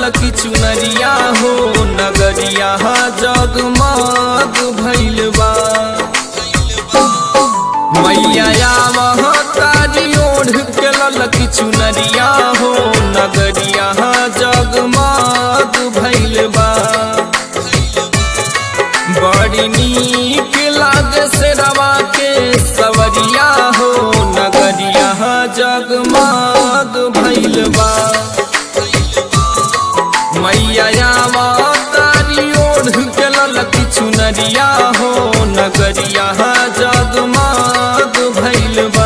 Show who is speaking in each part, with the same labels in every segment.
Speaker 1: ललकी चुनरिया हो नगरिया जगमग भइल बा मैया महतारी ओढ़ के ललकी चुनरिया हो नगरिया जगमग भइल बा बड़ी नीक लागे से रवा के सवरिया हो नगरिया जगमग भइल बा मैया तारी ओढ़ के ललकी चुनरिया हो नगरिया जगमग भइल बा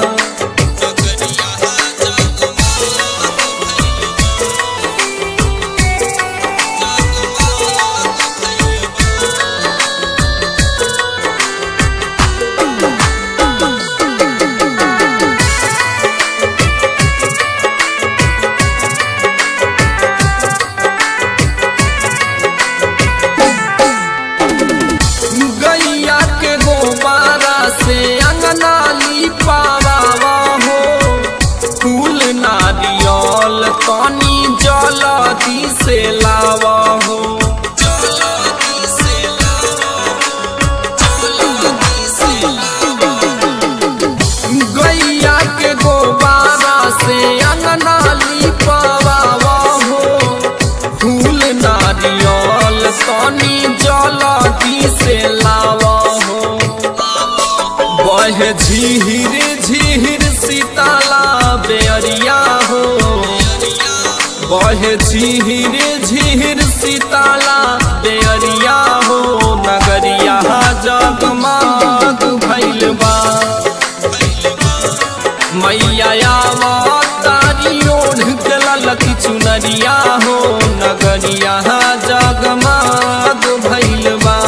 Speaker 1: गैया के गोबारा से अंगना लिपावा हो फूल नारियल पानी जलदी से लावा हो गैया के गोबारा से अंगना लिपावा हो फूल नारियल पानी जलदी से लावा हो बहे झीहिर झीहिर सीताला बेअरिया हो बहे झीहिर झीहिर सीताला बेअरिया हो नगरिया जगमग भइल बा मैया तारी ओढ़ के ललकी चुनरिया हो नगरिया जगमग भइल बा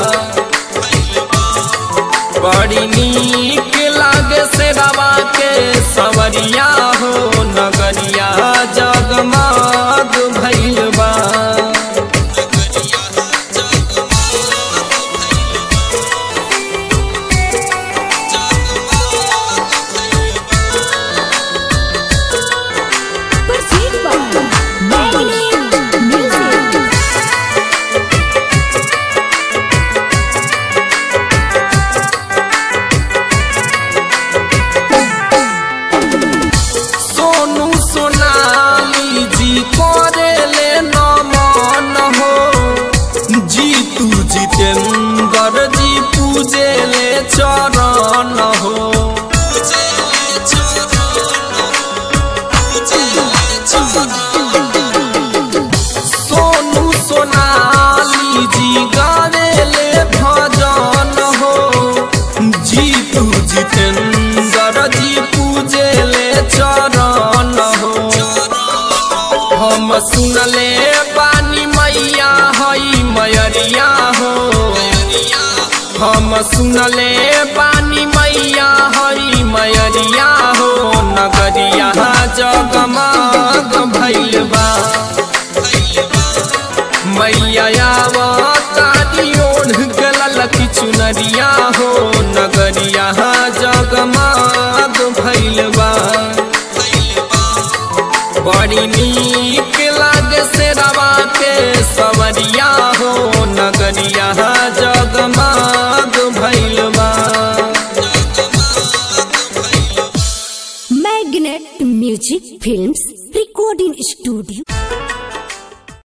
Speaker 1: बड़ी नीक लागे से रवा के सवरिया हो नगरिया जगमग भइल बा
Speaker 2: Proceed by Magnet Music.
Speaker 1: Sonu Sonali जी करे ले नमन हो जीतू जितेंद्र जी पूजे ले चरण हो सोनू सोनाली जी गावे ले भजन हो जीतू जितेंद्र जी पूजे ले चरण हो हम सुनले पानी मैया हई मयरिया हो हम सुनले पानी मैया हई मयरिया हो नगरिया जगमग भइल बा मैया तारी ओढ़ के ललकी चुनरिया हो नगरिया जगमग भइल बा बड़ी नीक लागे से रवा के सवरिया हो नगरिया जगमग भइल बा
Speaker 2: Magnet Music Films Recording Studio.